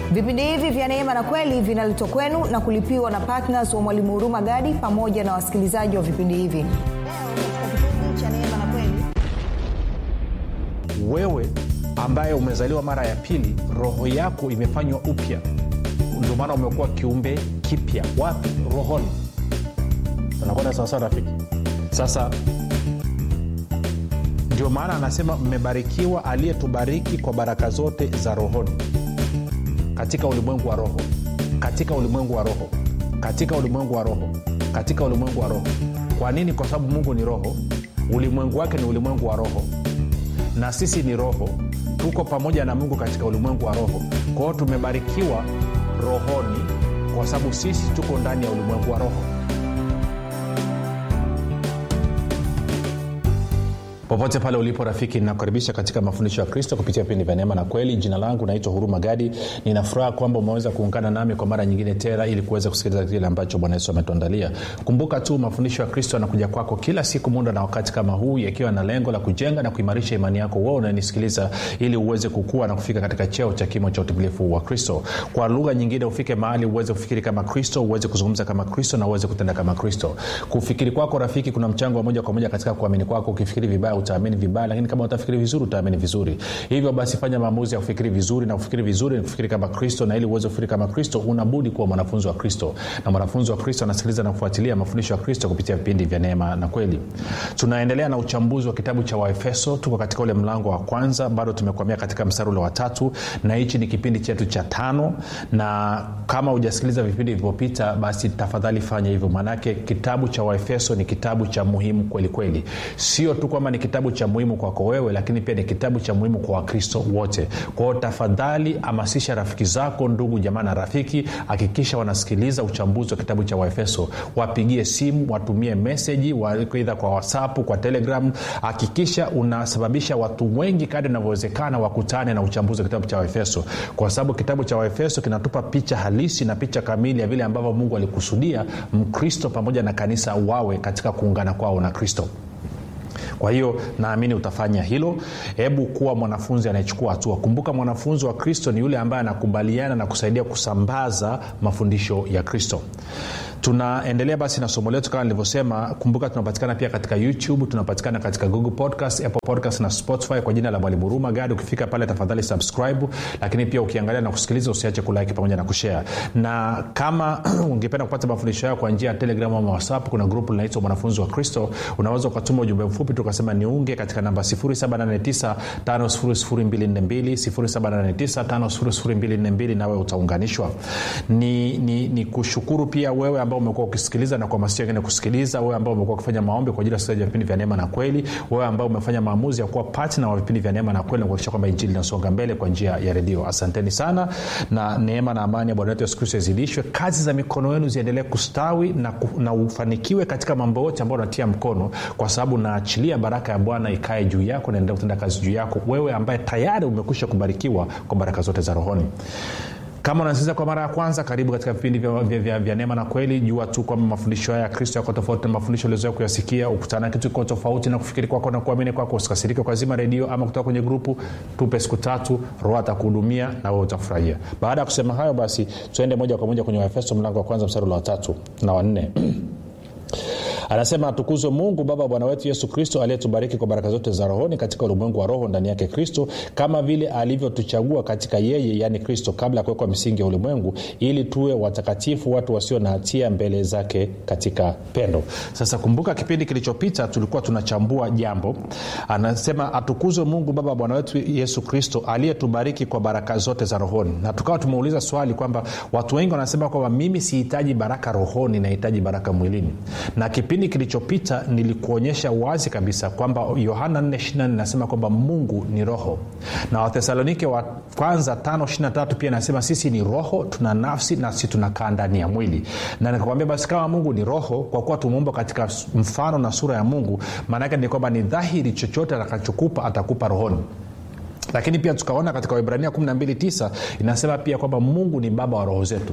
vipindi hivi vya neema na kweli vinaletwa kwenu na kulipiwa na ptns wa mwalimu huruma gadi pamoja na wasikilizaji wa vipindi hivi leo katika kipindi cha neema na kweli wewe ambaye umezaliwa mara ya pili roho yako imefanywa upya ndio maana umekuwa kiumbe kipya wapi rohoni unakwenda sawasawa rafiki sasa ndio maana anasema mmebarikiwa aliyetubariki kwa baraka zote za rohoni katika ulimwengu wa roho katika ulimwengu wa roho katika ulimwengu wa roho katika ulimwengu wa roho kwa nini kwa sababu mungu ni roho ulimwengu wake ni ulimwengu wa roho na sisi ni roho tuko pamoja na mungu katika ulimwengu wa roho kwa hiyo tumebarikiwa rohoni kwa sababu sisi tuko ndani ya ulimwengu wa roho popote pale ulipo rafiki ninakukaribisha katika mafundisho ya kristo kupitia vipindi vya neema na kweli jina langu naitwa huruma gadi ninafuraha kwamba umeweza kuungana nami kwa mara nyingine tena ili kuweza kusikiliza kile ambacho bwana yesu ametuandalia kumbuka tu mafundisho ya kristo yanakuja kwako kila siku muda na wakati kama huu yakiwa na lengo la kujenga na kuimarisha imani yako wewe unanisikiliza ili uweze kukua na kufika katika cheo cha kimo cha utimilifu wa kristo kwa lugha nyingine ufike mahali uweze kufikiri kama kristo uweze kuzungumza kama kristo na uweze kutenda kama kristo kufikiri kwako rafiki kuna mchango wa moja kwa moja katika kuamini kwako ukifikiri vibaya utaamini vibaya lakini kama utafikiri vizuri utaamini vizuri hivyo basi fanya maamuzi ya kufikiri vizuri na kufikiri vizuri ni kufikiri kama kristo na ili uweze kufikiri kama kristo unabudi kuwa mwanafunzi wa kristo na mwanafunzi wa kristo anasikiliza na kufuatilia mafundisho ya kristo kupitia vipindi vya neema na kweli tunaendelea na uchambuzi wa kitabu cha waefeso tuko katika ule mlango wa kwanza bado tumekwamia katika mstari ule wa tatu na hichi ni kipindi chetu cha tano na kama hujasikiliza vipindi vilivyopita basi tafadhali fanya hivyo maanake kitabu cha waefeso ni kitabu cha muhimu kweli kweli sio tu kwamba ni kitabu cha muhimu kwako wewe lakini pia ni kitabu cha muhimu kwa wakristo wote kwao tafadhali hamasisha rafiki zako ndugu jamaa na rafiki hakikisha wanasikiliza uchambuzi wa kitabu cha waefeso wapigie simu watumie meseji eidha kwa whatsapp kwa telegram hakikisha unasababisha watu wengi kadi inavyowezekana wakutane na uchambuzi wa kitabu cha waefeso kwa sababu kitabu cha waefeso kinatupa picha halisi na picha kamili ya vile ambavyo mungu alikusudia mkristo pamoja na kanisa wawe katika kuungana kwao na kristo kwa hiyo naamini utafanya hilo hebu kuwa mwanafunzi anayechukua hatua kumbuka mwanafunzi wa kristo ni yule ambaye anakubaliana na kusaidia kusambaza mafundisho ya kristo tunaendelea basi na somo letu kama nilivyosema kumbuka tunapatikana pia katika youtube tunapatikana katika google podcast apple podcast na spotify kwa jina la mwalimu huruma gadi ukifika pale tafadhali subscribe lakini pia ukiangalia na kusikiliza usiache kulike pamoja na kushare na kama ungependa kupata mafundisho hayo kwa njia ya telegram ama whatsapp kuna grupu linaitwa mwanafunzi wa kristo unaweza ukatuma ujumbe mfupi tukasema niunge katika namba 7895242 nawe utaunganishwa ni, ni, ni kushukuru pia wewe ambao umekuwa ukisikiliza na kuhamasisha wengine kusikiliza wewe ambao umekuwa ukifanya maombi kwa ajili ya usikilizaji wa vipindi vya neema na kweli wewe ambao umefanya maamuzi ya kuwa patna wa vipindi vya neema na kweli na kuhakikisha kwamba injili inasonga mbele kwa njia ya redio asanteni sana na neema na amani ya bwana wetu yesu kristo izidishwe kazi za mikono yenu ziendelee kustawi na, na ufanikiwe katika mambo yote ambayo unatia mkono kwa sababu naachilia baraka ya bwana ikae juu yako naendelea kutenda kazi juu yako wewe ambaye tayari umekwisha kubarikiwa kwa baraka zote za rohoni kama unasikiliza kwa mara ya kwanza karibu katika vipindi vya, vya, vya, vya neema na kweli jua tu kwamba mafundisho haya ya kristo yako tofauti na mafundisho uliozoea kuyasikia ukutana kitu kiko tofauti na kufikiri kwako na kuamini kwako usikasirike kwa zima redio ama kutoka kwenye grupu tupe siku tatu roho atakuhudumia na wewe utafurahia baada ya kusema hayo basi tuende moja kwa moja kwenye waefeso mlango wa kwanza mstari wa tatu na wanne anasema atukuzwe mungu baba wa bwana wetu yesu kristo aliyetubariki kwa baraka zote za rohoni katika ulimwengu wa roho ndani yake kristo kama vile alivyotuchagua katika yeye yaani kristo kabla ya kuwekwa misingi ya ulimwengu ili tuwe watakatifu watu wasio na hatia mbele zake katika pendo sasa kumbuka kipindi kilichopita tulikuwa tunachambua jambo anasema atukuzwe mungu baba wa bwana wetu yesu kristo aliyetubariki kwa baraka zote za rohoni na tukawa tumeuliza swali kwamba watu wengi wanasema kwamba mimi sihitaji baraka rohoni nahitaji baraka mwilini na kipindi kilichopita nilikuonyesha wazi kabisa kwamba yohana 4 nasema kwamba mungu ni roho na wathesalonike wa kwanza 5 pia nasema sisi ni roho tuna nafsi na sisi tunakaa ndani ya mwili na nikakwambia basi kama mungu ni roho kwa kuwa tumeumbwa katika mfano na sura ya mungu maanaake ni kwamba ni dhahiri chochote atakachokupa atakupa rohoni lakini pia tukaona katika waibrania 129 inasema pia kwamba mungu ni baba wa roho zetu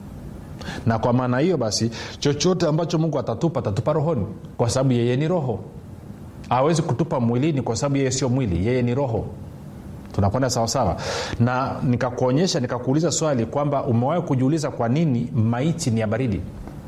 na kwa maana hiyo basi chochote ambacho mungu atatupa atatupa rohoni kwa sababu yeye ni roho awezi kutupa mwilini kwa sababu yeye sio mwili yeye ni roho tunakwenda sawasawa na nikakuonyesha nikakuuliza swali kwamba umewahi kujiuliza kwa nini maiti ni ya baridi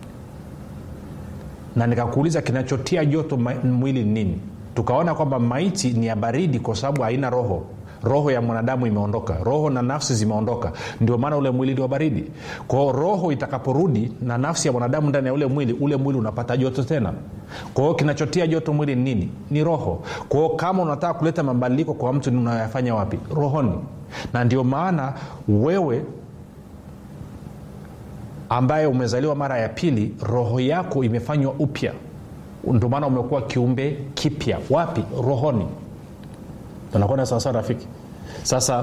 na nikakuuliza kinachotia joto ma- mwili ni nini tukaona kwamba maiti ni ya baridi kwa sababu haina roho roho ya mwanadamu imeondoka roho na nafsi zimeondoka ndio maana ule mwili ni wa baridi kwao roho itakaporudi na nafsi ya mwanadamu ndani ya ule mwili ule mwili unapata joto tena kwa hiyo kinachotia joto mwili ni nini ni roho kwa hiyo kama unataka kuleta mabadiliko kwa mtu unayafanya wapi rohoni na ndio maana wewe ambaye umezaliwa mara ya pili roho yako imefanywa upya ndio maana umekuwa kiumbe kipya wapi rohoni tunakwenda sawasawa rafiki sasa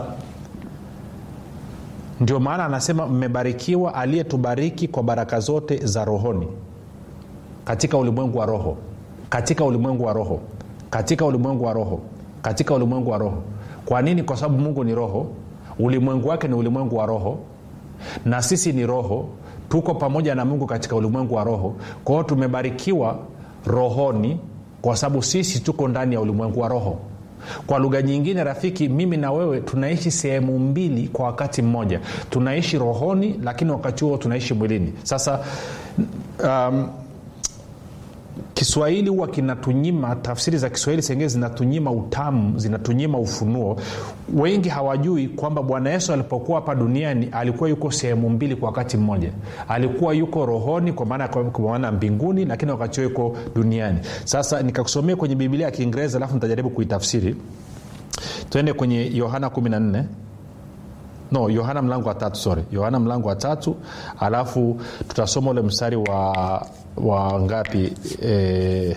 ndio maana anasema mmebarikiwa aliyetubariki kwa baraka zote za rohoni katika ulimwengu wa roho katika ulimwengu wa roho katika ulimwengu wa roho katika ulimwengu wa roho kwa nini kwa sababu mungu ni roho ulimwengu wake ni ulimwengu wa roho na sisi ni roho tuko pamoja na mungu katika ulimwengu wa roho kwa hiyo tumebarikiwa rohoni kwa sababu sisi tuko ndani ya ulimwengu wa roho kwa lugha nyingine rafiki mimi na wewe tunaishi sehemu mbili kwa wakati mmoja tunaishi rohoni lakini wakati huo tunaishi mwilini sasa um, kiswahili huwa kinatunyima tafsiri za kiswahili sengine zinatunyima utamu zinatunyima ufunuo wengi hawajui kwamba bwana yesu alipokuwa hapa duniani alikuwa yuko sehemu mbili kwa wakati mmoja alikuwa yuko rohoni kwa maana kwa maana mbinguni lakini wakati huo yuko duniani sasa nikakusomea kwenye bibilia ya kiingereza alafu nitajaribu kuitafsiri tuende kwenye yohana 14 no yohana mlango wa tatu sorry yohana mlango wa tatu alafu tutasoma ule mstari wa wa ngapi e,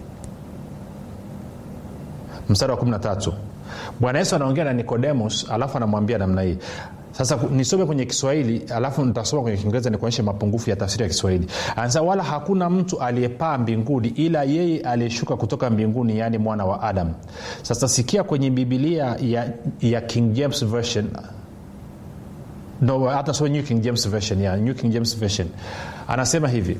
mstari wa 13 bwana yesu anaongea na nikodemos alafu anamwambia namna hii sasa nisome kwenye kiswahili alafu nitasoma kwenye kiingereza nikuonyeshe mapungufu ya tafsiri ya kiswahili anasema wala hakuna mtu aliyepaa mbinguni ila yeye aliyeshuka kutoka mbinguni yaani mwana wa adam sasa sikia kwenye bibilia ya, ya king james version no hata so new king james version yeah, new king james version anasema hivi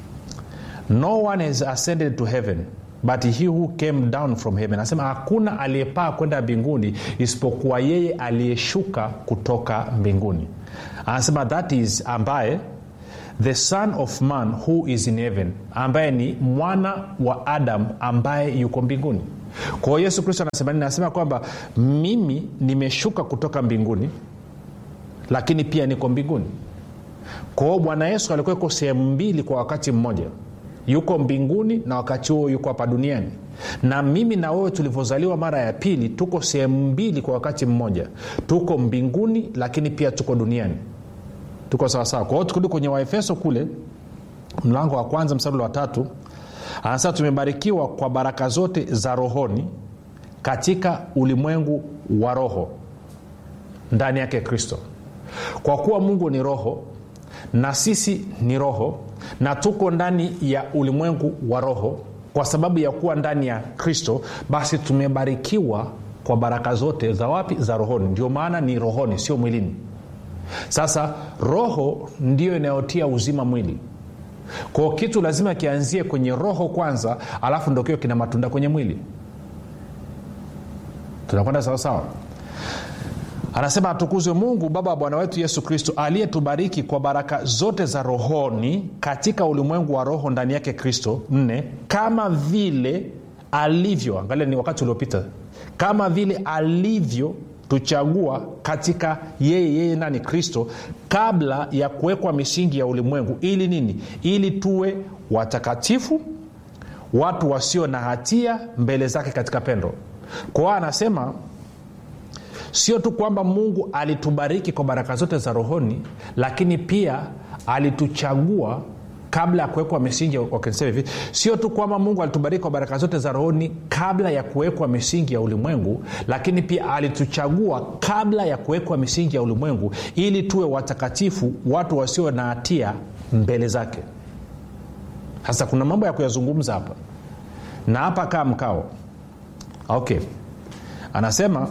no one has ascended to heaven but he who came down from heaven anasema hakuna aliyepaa kwenda mbinguni isipokuwa yeye aliyeshuka kutoka mbinguni anasema that is ambaye the son of man who is in heaven ambaye ni mwana wa adam ambaye yuko mbinguni kwa hiyo yesu kristo anasema nini anasema kwamba mimi nimeshuka kutoka mbinguni lakini pia niko mbinguni kwa hiyo bwana yesu alikuwa yuko sehemu mbili kwa wakati mmoja yuko mbinguni na wakati huo yuko hapa duniani na mimi na wewe tulivyozaliwa mara ya pili tuko sehemu mbili kwa wakati mmoja tuko mbinguni lakini pia tuko duniani tuko sawasawa kwa hiyo tukirudi kwenye waefeso kule mlango wa kwanza mstari wa tatu anasema tumebarikiwa kwa baraka zote za rohoni katika ulimwengu wa roho ndani yake kristo kwa kuwa mungu ni roho na sisi ni roho na tuko ndani ya ulimwengu wa roho kwa sababu ya kuwa ndani ya kristo basi tumebarikiwa kwa baraka zote za wapi za rohoni ndio maana ni rohoni sio mwilini sasa roho ndiyo inayotia uzima mwili kwao kitu lazima kianzie kwenye roho kwanza alafu ndo kio kina matunda kwenye mwili tunakwenda sawasawa anasema atukuzwe mungu baba wa bwana wetu yesu kristo aliyetubariki kwa baraka zote za rohoni katika ulimwengu wa roho ndani yake kristo nne kama vile alivyo angalia ni wakati uliopita kama vile alivyo tuchagua katika yeye yeye nani kristo kabla ya kuwekwa misingi ya ulimwengu ili nini ili tuwe watakatifu watu wasio na hatia mbele zake katika pendo kwa hiyo anasema sio tu kwamba mungu alitubariki kwa baraka zote za rohoni lakini pia alituchagua kabla ya kuwekwa misingi wakinisema hivi sio tu kwamba mungu alitubariki kwa baraka zote za rohoni kabla ya kuwekwa misingi ya ulimwengu lakini pia alituchagua kabla ya kuwekwa misingi ya ulimwengu ili tuwe watakatifu watu wasio na hatia mbele zake sasa kuna mambo ya kuyazungumza hapa na hapa kaa mkao okay anasema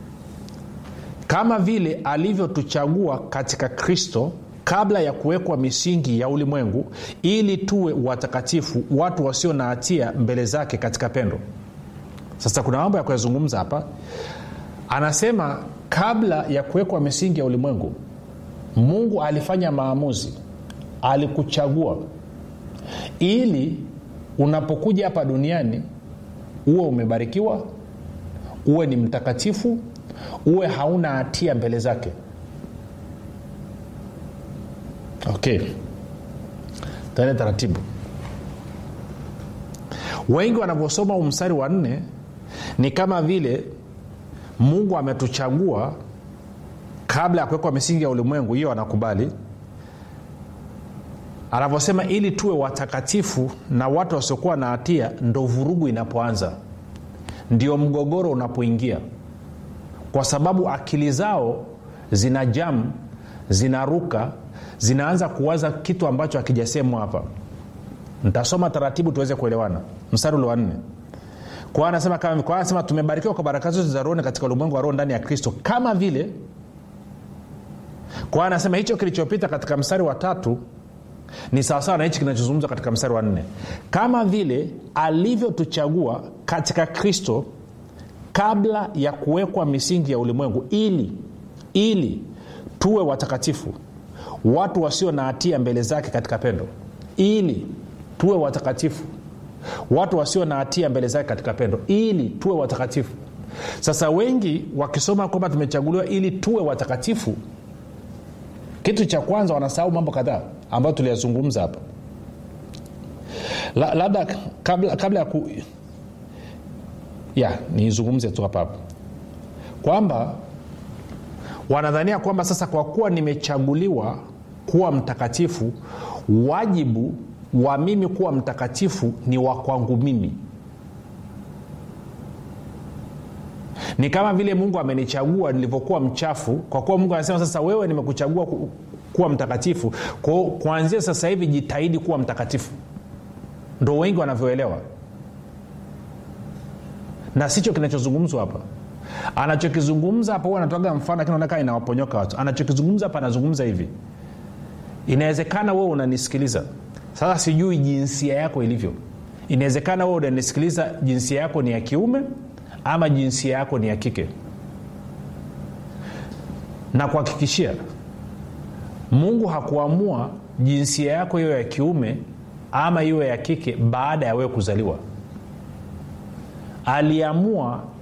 kama vile alivyotuchagua katika kristo kabla ya kuwekwa misingi ya ulimwengu ili tuwe watakatifu watu wasio na hatia mbele zake katika pendo sasa kuna mambo ya kuyazungumza hapa anasema kabla ya kuwekwa misingi ya ulimwengu mungu alifanya maamuzi alikuchagua ili unapokuja hapa duniani uwe umebarikiwa uwe ni mtakatifu uwe hauna hatia mbele zake okay tene taratibu wengi wanavyosoma huu mstari wa nne ni kama vile mungu ametuchagua kabla ya kuwekwa misingi ya ulimwengu hiyo anakubali anavyosema ili tuwe watakatifu na watu wasiokuwa na hatia ndo vurugu inapoanza ndio mgogoro unapoingia kwa sababu akili zao zina jamu zinaruka zinaanza kuwaza kitu ambacho hakijasemwa hapa ntasoma taratibu tuweze kuelewana mstari ule wa nne kwa anasema kama kwa anasema tumebarikiwa kwa baraka zote za rohoni katika ulimwengu wa roho ndani ya kristo kama vile kwa anasema hicho kilichopita katika mstari wa tatu ni sawasawa na hichi kinachozungumzwa katika mstari wa nne kama vile alivyotuchagua katika kristo kabla ya kuwekwa misingi ya ulimwengu ili ili tuwe watakatifu watu wasio na hatia mbele zake katika pendo ili tuwe watakatifu watu wasio na hatia mbele zake katika pendo ili tuwe watakatifu sasa wengi wakisoma kwamba tumechaguliwa ili tuwe watakatifu kitu cha kwanza wanasahau mambo kadhaa ambayo tuliyazungumza hapa La, labda kabla, kabla ya ku ya niizungumze tu hapa hapa kwamba wanadhania kwamba sasa kwa kuwa nimechaguliwa kuwa mtakatifu wajibu wa mimi kuwa mtakatifu ni wa kwangu mimi ni kama vile mungu amenichagua nilivyokuwa mchafu kwa kuwa mungu anasema sasa wewe nimekuchagua ku, kuwa mtakatifu kwao kuanzia sasa hivi jitahidi kuwa mtakatifu ndo wengi wanavyoelewa na sicho kinachozungumzwa hapa anachokizungumza hapa huwa anatoaga mfano lakini naonekana inawaponyoka watu anachokizungumza hapa anazungumza hivi inawezekana wewe unanisikiliza sasa sijui jinsia yako ilivyo inawezekana wewe unanisikiliza jinsia yako ni ya kiume ama jinsia yako ni ya kike na kuhakikishia mungu hakuamua jinsia yako hiyo ya kiume ama iwe ya kike baada ya wewe kuzaliwa aliamua